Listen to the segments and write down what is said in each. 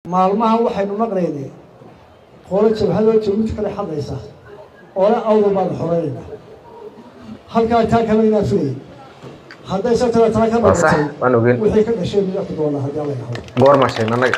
maalmahan waxaynu maqlaynay qolo jabhadoo jabuuti kale xadaysa oole awdal baanu xoreynayna halkaa taa kama inaa filayay hadday sabtaba taa ka waa sax noqotay waan ogeyn wixii ka dhasheen mid arki doonaa haddii alla yidhahdo goorma sheegna annaga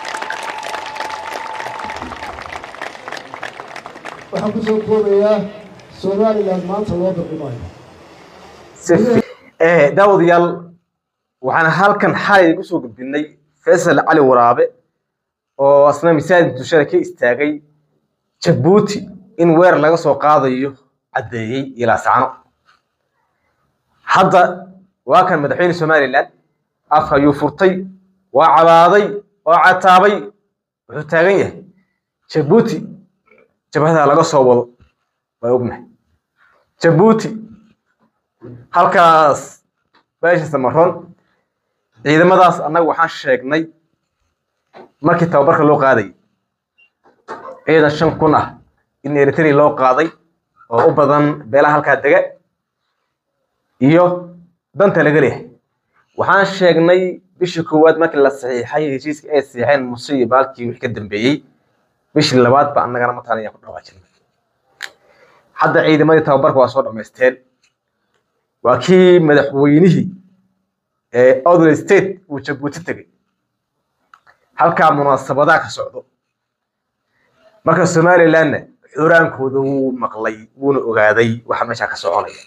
waxaan kusoo koobayaa somaliland maanta loo bixi maayo si fi- eh, daawadayaal waxaan halkan xalay ku soo gudbinay faysal cali waraabe oo asna misaajid dushada ka istaagay jabuuti in weer laga soo qaadayo caddeeyey ilaa sacno hadda waa kan madaxweyne somaliland afka ayuu furtay waa cabaaday oo cataabay wuxuu taagan yahay jabuuti jabhada laga soo wado waa ognahay jabuuti halkaas beesha samaroon ciidamadaas annaga waxaan sheegnay markii tababarka loo qaadayay ciidan shan kun ah in eritrea loo qaaday oo u badan beelaha halkaa dega iyo danta laga leeyahay waxaan sheegnay bishii koowaad markii la saxiixay heshiiska ay saxiixeen muse iyo baalkii wixii ka dambeeyey bishii labaad ba annagana mataan ayaan ku dhawaajinay hadda ciidamadii tababarka waa soo dhammaysteen waa kii madaxweynihii ee odley state uu jabuuti tegey halkaa munaasabadaha ka socdo marka somalilandna xuraankooda wuu maqlay wuuna ogaaday waxa meesha ka soconaya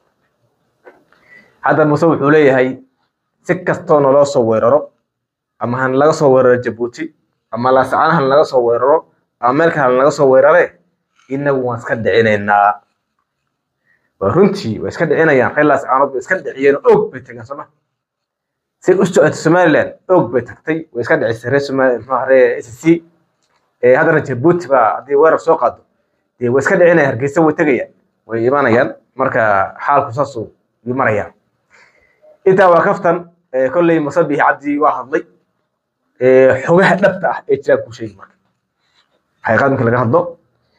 hadda muse wuxuu leeyahay si kastoo naloo soo weeraro ama han laga soo weeraro jabuuti ama laascaan han laga soo weeraro ama meel kale han laga soo weerare inagu waan iska dhicinaynaa waa runtii way iska dhicinayaan reer laascaanood way iska dhiciyeen og bay tageen sooma say u socotay somaliland og bay tagtay way iska dhicisay reer somali muxuu ahaa reer s c haddana jabuuti baa haddii weerar soo qaado dee way iska dhicinayaan hargeysa way tegayaan way imanayaan marka xaalku saasuu yuu marayaan intaa waa kaftan eh, kolley musabixi cabdi waa hadlay eh, xogaha dhabta ah ee jiraan kuu sheegi marka xaqiiqad marka laga hadlo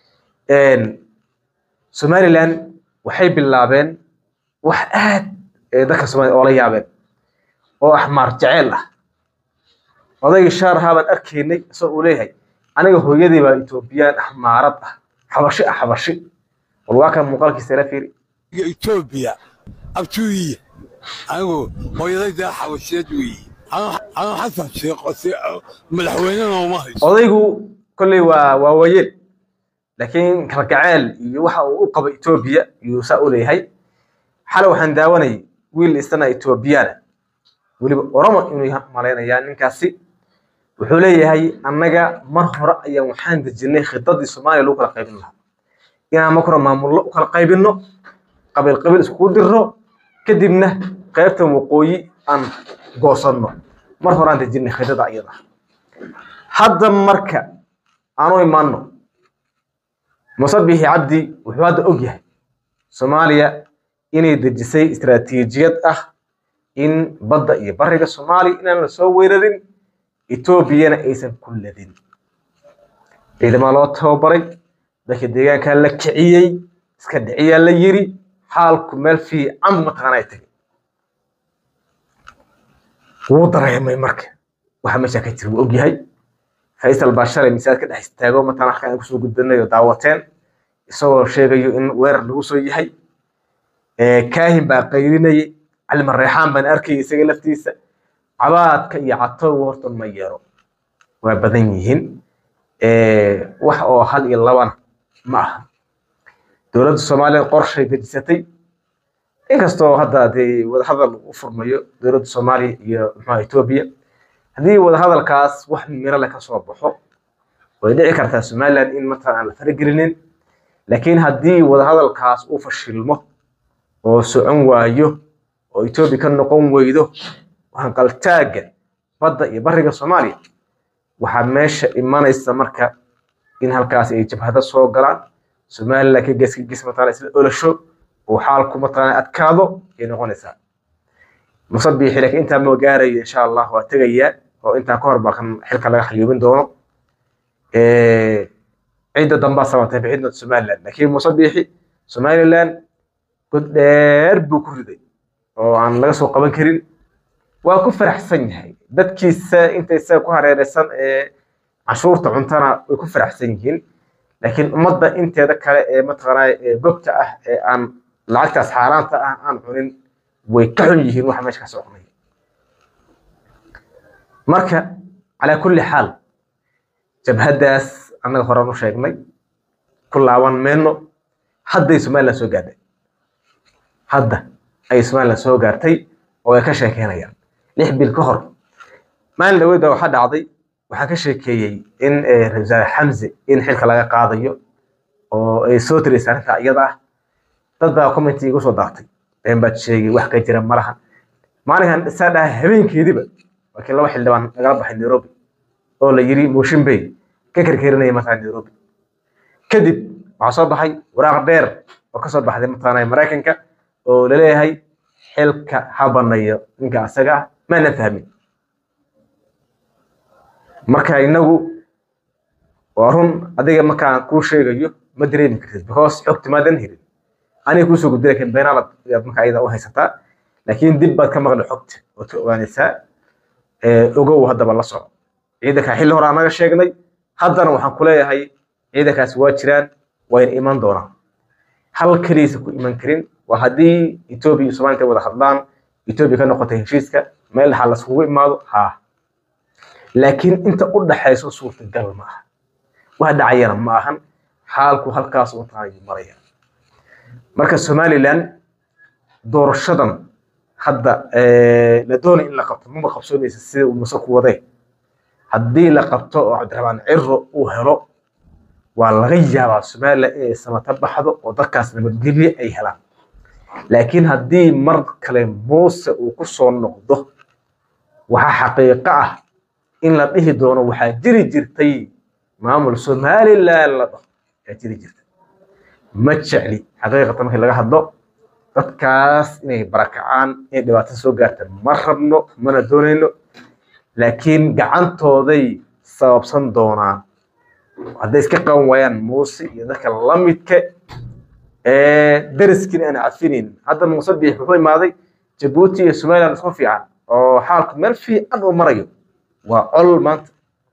somaliland waxay bilaabeen wax aad ee dadka soomaliya oola yaabeen oo axmaar jeceel ah odaygii shaarahaa baan arkaynay isagoo uu leeyahay aniga hooyadii baa etoobiyaan axmaarad ah xabashi ah xabashi war waa kan muuqaalkiisa ila fiiri etoobiya abtuuyiya anigu hooyadayda xabasheed weeye anu xasan sheekho si madaxweynena uma hayso odaygu kolley waa waa waayeel laakiin kalgaceel iyo waxa uu u qabo etoobiya yuu saa u leeyahay xalay waxaan daawanayay wiil isana etoobiyana weliba oromo inuu yahay malaynayaa ninkaasi wuxuu leeyahay annaga mar hore ayaan waxaan dejinay khidadii soomaaliya lagu kala qaybin lahaa inaan marka hore maamullo u kala qaybinno qabiil qabiil iskugu dirro kadibna qaybtan waqooyi aan goosanno mar hore aan dejinay khidada iyada hadda marka aanu imaanno musabixi cabdi wuxuu hadda og yahay soomaaliya inay dejisay istaraatiijiyad ah in badda iyo bariga soomaaliya inaan la soo weerarin etoobiyana aysan ku ladin ciidamaa loo tababaray dadka deegaankaa la kiciyey iska dhiciyaa la yiri xaalku meel fiican mataqaana ay tagay wuu dareemay marka waxa meesha ka jira wuu og yahay faysal baa shalay misaad ka dhex istaago mataan halkan aan kusoo gudbinayo daawateen isagoo sheegayo in weerar lagu soo yahay kaahin baa qaylinayay calima reexaan baan arkayay isaga laftiisa cabaadka iyo catowga horta ma yeero waa badan yihiin wax oo hal iyo labana ma aha dowladda soomaaliya qorshay dejisatay inkastoo hadda dee wadahadal u furmayo dowladda soomaaliya iyo muxuha etoobiya haddii wadahadalkaas wax miro leh ka soo baxo way dhici kartaa somaliland in matalan aan la faragelinin laakiin haddii wadahadalkaas uu fashilmo oo socon waayo oo etoobiya ka noqon weydo hanqaltaagga badda iyo bariga soomaaliya waxaa meesha imanaysa marka in halkaas ay jabhado soo galaan somaliland ka gees ka gees mataqana isla olasho oo xaalku mataqana adkaado ay noqonaysaa musabixi laakiin intaa ma gaarayo insha allah waa tegayaa oo intaa ka hor baa kan xilka laga xayuubin doono cidda dambaa sabatay bixidda somaliland laakiin musabixi somaliland god dheer buu ku riday oo aan laga soo qaban karin waa ku faraxsan yahay dadkiisa inta isaga ku hareereysan ee canshuurta cuntana way ku faraxsan yihiin laakiin ummadda inteeda kale ee mataqaanaa ee gobta ah ee aan lacagtaas xaaraanta ah aan cunin way ka xun yihiin waxa meesha ka soconaya marka calaa kulli xaal jabhaddaas annaga horaan u sheegnay ku laaban mayno hadday somaliland soo gaadhay hadda ay somaliland soo gaartay oo ay ka sheekeynayaan lix bil ka hor maalin dhaweyd baa waxaa dhacday waxaa ka sheekeeyey in ra-iisul wasaare xamse in xilka laga qaadayo oo ay soo tiraysa arrinta iyada ah dad baa commenti igu soo daartay been baad sheegay wax ka jira malaha maalinkan isaa dhaha habeenkeediba laakiin laba xildhibaan nagala baxay nairobi oo la yiri mooshin bay ka kerkerinaya mataqana nairobi kadib waxaa soo baxay waraaq dheer oo kasoo baxday mataqaana maraykanka oo laleeyahay xilka ha banayo ninka asaga ah maanan fahmin marka inagu waa run adiga markaan kuu sheegayo ma dareemi kartid because xogti maadan helin aniga kuusoo gudbi lakin beenaalad ayaad marka ayada u haysataa laakiin dib baad ka maqli xogta ood ka ogaanaysaa ogow haddaba la soco ciidankaa xilli hore anaga sheegnay haddana waxaan ku leeyahay ciidankaas waa jiraan wayna iman doonaan hal keliisa ku iman karin waa haddii etoobiya iyo somalia intay wada hadlaan etoobiya ka noqotay heshiiska meel dhaxaa laskugu imaado haa laakiin inta u dhaxayso suurtagal ma aha wax dhacayana ma ahan xaalku halkaas u taanayu maraya marka somaliland doorashadan hadda la doonay in la qabto maba qabsoonaysa sida uu muse ku wadee haddii la qabto oo cabdiraxmaan ciro uu helo waa laga yaabaa somaliland inay samata baxdo oo dadkaas nabadgelye ay helaan laakiin haddii mar kale muuse uu ku soo noqdo waxaa xaqiiqo ah in la dhihi doono waxaa jiri jirtay maamul somaliland la dhaho ayaa jiri jirtay ma jecli xaqiiqatan markii laga hadlo dadkaas inay barakacaan inay dhibaato soo gaarta ma rabno mana doonayno laakiin gacantooday sababsan doonaan hadday iska qaban waayaan muuse iyo dadka la midka dariskiin aan cafinayn hadda muuse biix wuxuu imaaday jabuuti iyo somaliland isku fiican oo xaalku meel fiican uu marayo waa col maanta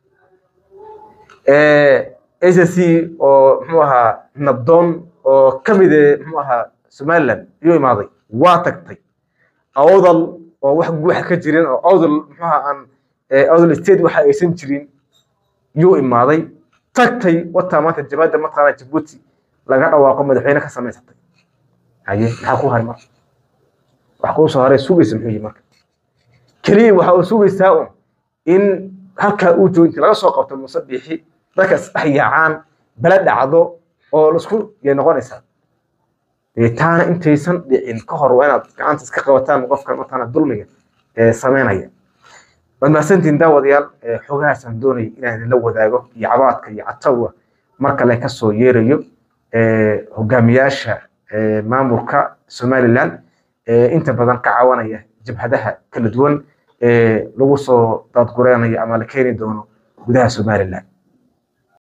SSC oo muxuu ahaa nabdoon oo ka mid eh muxuu ahaa somaliland ayuu imaaday waa tagtay awdal oo wax guuxa ka jirin oo awdal muxuu ahaa aan awdal state waxa aysan jirin yuu imaaday tagtay wataa maanta jabhadda mataqaana jabuuti laga dhawaaqo madaxweyne ka samaysatay haye maxaa ku haray marka wax kuu soo haray sugaysa muxuu yihi marka keliya waxa uu sugaysaa un in halkaa uu jooginta laga soo qabto muuse biixi dadka isdhex yaacaan bala dhacdo oo laisku yay noqonaysaa taana intaysan dhicin ka hor waa inaad gacanta iska qabataan qofka mataqaana dulmiga ee sameynaya waad mahadsantihin daawadayaal xogahaasaan doonaya inaan idinla wadaago iyo cabaadka iyo catawga mar kale kasoo yeerayo hogaamiyaasha maamulka somaliland inta badan ka caawinaya jabhadaha kala duwan ee lagu soo daadgureynayo ama la keeni doono gudaha somaliland